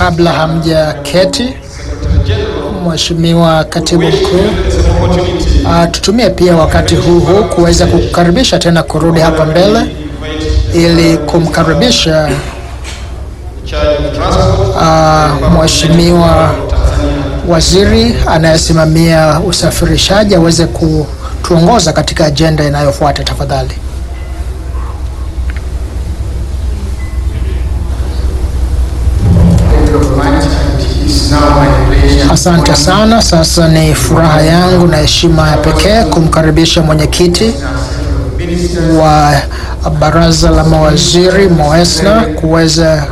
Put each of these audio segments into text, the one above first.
kabla hamja keti, Mheshimiwa Katibu Mkuu, uh, tutumie pia wakati huu huu kuweza kukukaribisha tena kurudi hapa mbele ili kumkaribisha uh, Mheshimiwa Waziri anayesimamia usafirishaji aweze kutuongoza katika ajenda inayofuata tafadhali. Asante sana. Sasa ni furaha yangu na heshima ya pekee kumkaribisha mwenyekiti wa baraza la mawaziri Moesna kuweza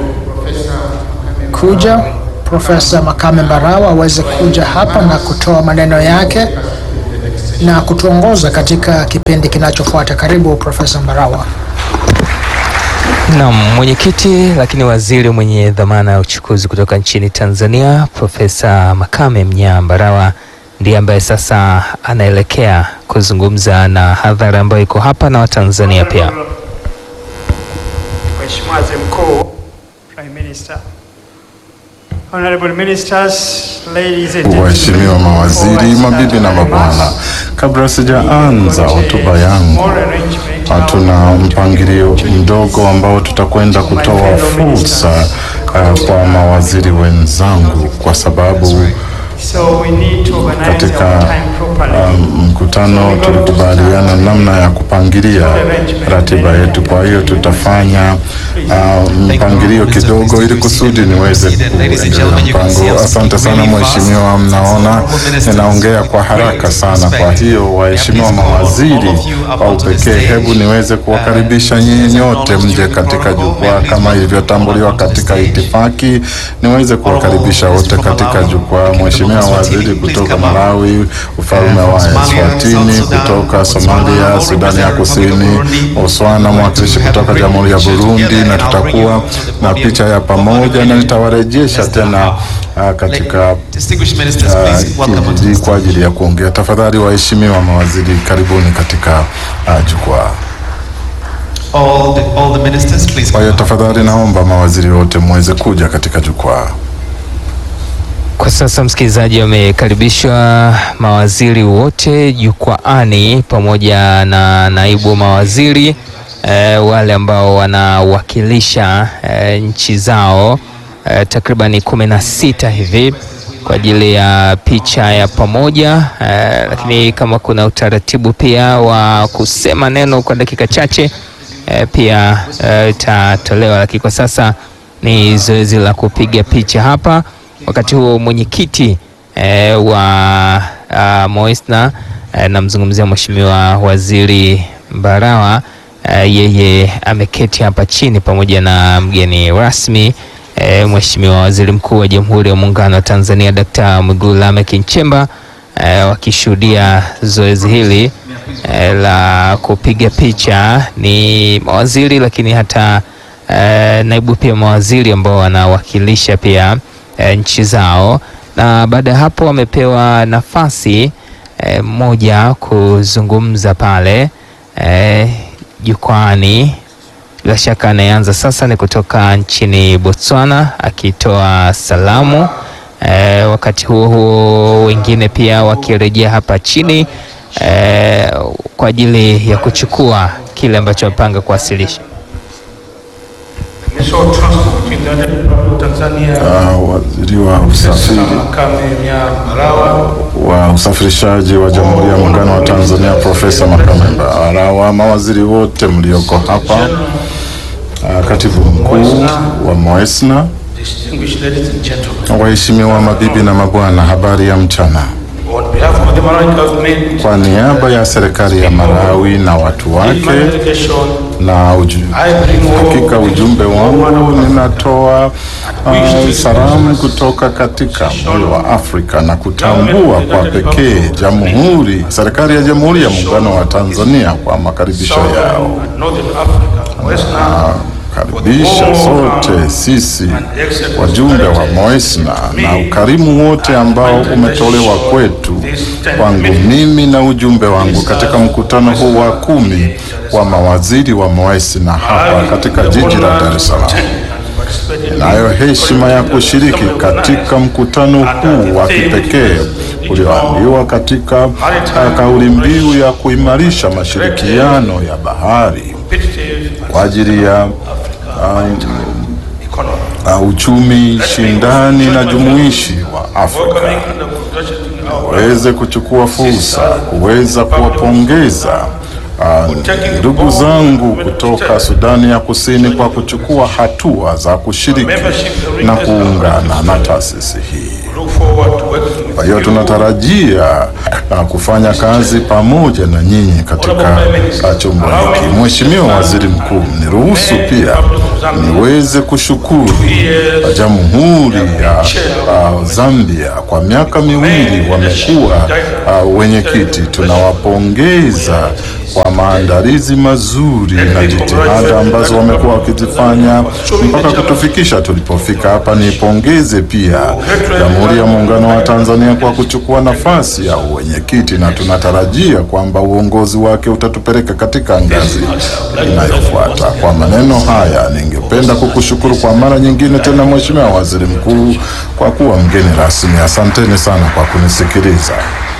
kuja, Profesa Makame Mbarawa aweze kuja hapa na kutoa maneno yake na kutuongoza katika kipindi kinachofuata. Karibu Profesa Mbarawa. Naam, mwenyekiti lakini waziri mwenye dhamana ya uchukuzi kutoka nchini Tanzania Profesa Makame Mnyaa Mbarawa ndiye ambaye sasa anaelekea kuzungumza na hadhara ambayo iko hapa na Watanzania pia. Mheshimiwa Waziri Mkuu, Prime Minister, Honorable Ministers, ladies and gentlemen. Waheshimiwa mawaziri, Before I start mabibi na my mabwana, remarks, kabla sijaanza hotuba yangu, small arrangement hatuna mpangilio mdogo ambao tutakwenda kutoa fursa uh, kwa mawaziri wenzangu kwa sababu So we need to organize katika our time properly. um, mkutano tulikubaliana namna ya kupangilia ratiba yetu. Kwa hiyo tutafanya uh, mpangilio kidogo ili kusudi niweze kuendelea mpango. Asante sana mheshimiwa, mnaona ninaongea kwa haraka sana. Kwa hiyo waheshimiwa mawaziri, kwa upekee, hebu niweze kuwakaribisha nyinyi nyote mje katika jukwaa kama ilivyotambuliwa katika itifaki, niweze kuwakaribisha wote katika jukwaa. Mheshimiwa waziri kutoka Malawi, ufalme wa Eswatini, kutoka Somalia, Sudani ya Kusini, Botswana, mwakilishi kutoka Jamhuri ya Burundi, na tutakuwa na picha ya pamoja na nitawarejesha tena uh, katika Distinguished ministers, please welcome onto the kijiji stage. kwa ajili ya kuongea. Tafadhali waheshimiwa mawaziri, karibuni katika uh, jukwaa. All the, all the ministers, please Kwa hiyo come up. tafadhali naomba mawaziri wote muweze kuja katika jukwaa. Kwa sasa msikilizaji, wamekaribishwa mawaziri wote jukwaani pamoja na naibu mawaziri e, wale ambao wanawakilisha e, nchi zao e, takribani kumi na sita hivi kwa ajili ya picha ya pamoja e, lakini kama kuna utaratibu pia wa kusema neno kwa dakika chache e, pia e, itatolewa, lakini kwa sasa ni zoezi la kupiga picha hapa. Wakati huo mwenyekiti e, wa uh, Moesna e, namzungumzia Mheshimiwa Waziri Mbarawa e, yeye ameketi hapa chini pamoja na mgeni rasmi e, Mheshimiwa Waziri Mkuu wa Jamhuri ya Muungano wa Tanzania Dkt. Mwigulu Lameck Nchemba e, wakishuhudia zoezi hili e, la kupiga picha. Ni mawaziri lakini hata e, naibu pia mawaziri ambao wanawakilisha pia e, nchi zao, na baada ya hapo wamepewa nafasi e, moja kuzungumza pale e, jukwani. Bila shaka anayeanza sasa ni kutoka nchini Botswana akitoa salamu e, wakati huo huo wengine pia wakirejea hapa chini e, kwa ajili ya kuchukua kile ambacho wamepanga kuwasilisha. Minister of Transport in the Republic of Tanzania, Uh, waziri wa usafiri Makame Mnyaa Mbarawa, wa usafirishaji wa Jamhuri ya Muungano wa Tanzania Profesa Makame Mbarawa, mawaziri wote mlioko hapa, uh, katibu mkuu wa Moesna, distinguished ladies and gentlemen, waheshimiwa mabibi na mabwana, habari ya mchana. on behalf of the Malawi government, Kwa niaba ya serikali ya Malawi na watu in my wake delegation, na uju, I bring all hakika ujumbe wangu ninatoa uh, salamu kutoka katika moyo wa Afrika na kutambua kwa pekee jamhuri serikali ya Jamhuri ya Muungano wa Tanzania kwa makaribisho yao. Southern and Northern Africa, Western, Karibisha sote sisi wajumbe wa Moesna na ukarimu wote ambao umetolewa kwetu kwangu mimi na ujumbe wangu katika mkutano huu wa kumi wa mawaziri wa Moesna hapa katika jiji la Dar es Salaam. Nayo heshima ya kushiriki katika mkutano huu wa kipekee ulioambiwa katika uh, kauli mbiu ya kuimarisha mashirikiano ya bahari kwa ajili ya uh, uh, uchumi shindani na jumuishi wa Afrika waweze kuchukua fursa kuweza kuwapongeza uh, ndugu zangu kutoka Sudani ya Kusini kwa kuchukua hatua za kushiriki na kuungana na taasisi hii. Kwa hiyo tunatarajia uh, kufanya kazi pamoja na nyinyi katika uh, chombo hiki. Mheshimiwa Waziri Mkuu, niruhusu pia niweze kushukuru uh, Jamhuri ya uh, Zambia kwa miaka miwili wamekuwa uh, wenyekiti. Tunawapongeza kwa maandalizi mazuri na jitihada ambazo wamekuwa wakizifanya mpaka kutufikisha tulipofika hapa. Nipongeze pia Jamhuri ya Muungano wa Tanzania kwa kuchukua nafasi ya uwenyekiti, na tunatarajia kwamba uongozi wake utatupeleka katika ngazi inayofuata. Kwa maneno haya, ningependa kukushukuru kwa mara nyingine tena, Mheshimiwa Waziri Mkuu, kwa kuwa mgeni rasmi. Asanteni sana kwa kunisikiliza.